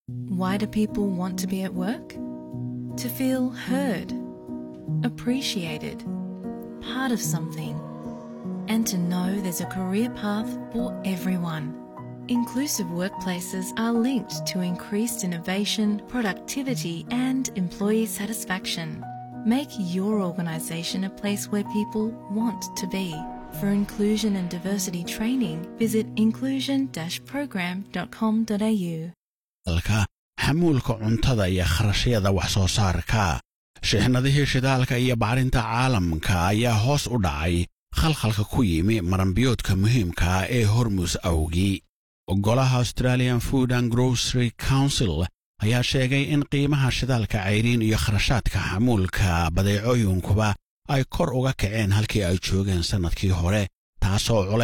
Why do people want to be at work? To feel heard, appreciated, part of something, and to know there's a career path for everyone. Inclusive workplaces are linked to increased innovation, productivity, and employee satisfaction. Make your organisation a place where people want to be. For inclusion and diversity training, visit inclusion-program.com.au. dalka xamuulka cuntada iyo kharashyada wax soo saarka shixnadihii shidaalka iyo bacrinta caalamka ayaa hoos u dhacay khalkhalka ku yimi maranbiyoodka muhiimka ee hormus awgii golaha australian food and grocery council ayaa sheegay in qiimaha shidaalka cayriin iyo kharashaadka xamuulka badeecooyinkuba ay kor uga kaceen halkii ay joogeen sannadkii hore taasoo